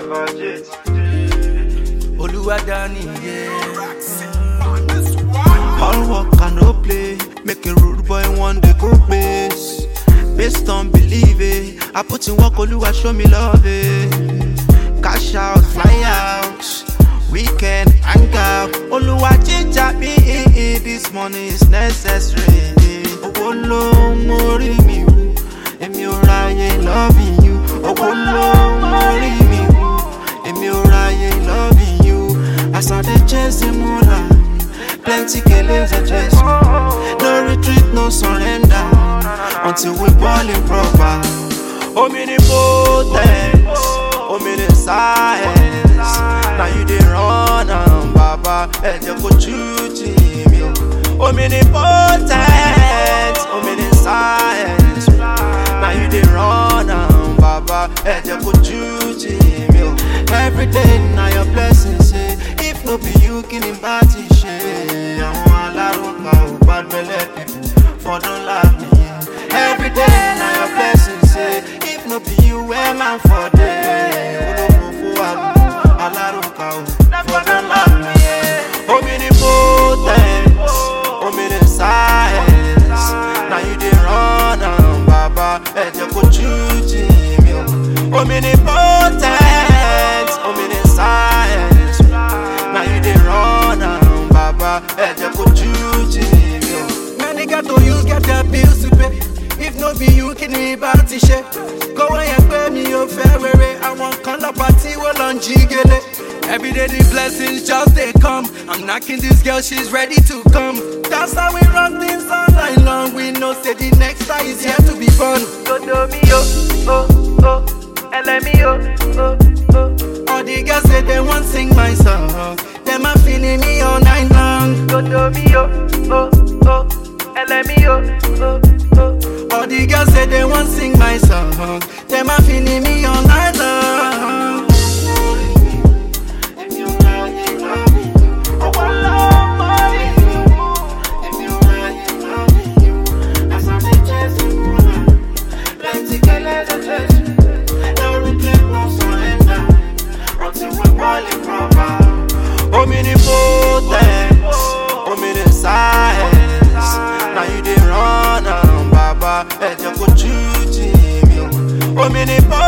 Oluwadani, yeah. All work and no play. Make a rude boy one day go base. Based on believe it. I put in work, Oluwa show me love it. Cash out, fly out. Weekend, hang out. Oluwa ginger me. This money is necessary. Owó ló ń mórí mi wú. Èmi ò ráyè loving you. Owó ló ń mórí mi wú. Èmi ò ráyè loving you. As I dey chase the moolah. Plenty killings are chase me. No retreat, no surrender. Until we ballin' proper. Omnipotent, omniscience. Now you dey run am, Baba. Ẹ jẹ́ kó jújì mi o. Omnipotent, omniscience. Now you dey run am, Baba. Ẹ jẹ́ kó jújì mi o. Every day na your blessing ṣe. If no be you, kí ni bá ti ṣe? Àwọn alárùnkà ò gbàgbẹ́lẹ̀ people for don laugh me. Every day na your blessing ṣe. If no be you, where man for dey? Olóko fún àgùntàn alárùnkà ò for don laugh me. Omnipotent, omniscience. Now you dey run am, Baba. Ẹ jẹ́ kó jújì mi o. Omnipotent, omniscience. Now you dey run am, Baba. Ẹ jẹ́ kó jújì mi o. Many got to use, get their bills to pay. If no be you, kí ni bá ti ṣe? Kówó yẹn pé mi ò fẹ́ rere, àwọn kan lọ́pàá tí wọ́n lọ ń jí gele. Every day the blessings just they come. I'm knocking this girl, she's ready to come. That's how we run things all night long. We know say the next star is here to be fun. Dodo mi yo, oh, oh, ẹlẹ́mi yo, oh, oh. All the girls say they want sing my song. Them a feeling me all night long. Dodo mi yo, oh, oh, ẹlẹ́mi yo, oh, oh. All the girls say they want sing my song. Them a feeling me all night long. Èmi ò ráyè loving you. Owó ló ń mórí mi wú. Èmi ò ráyè loving you. As I dey chase the moolah. Plenty kele dey chase me. No retreat, no surrender. Until we ballin' proper. Omnipotent, omniscience. Now you dey run am, Baba. Ẹ jẹ́ kó jújì mi o. Omnipotent.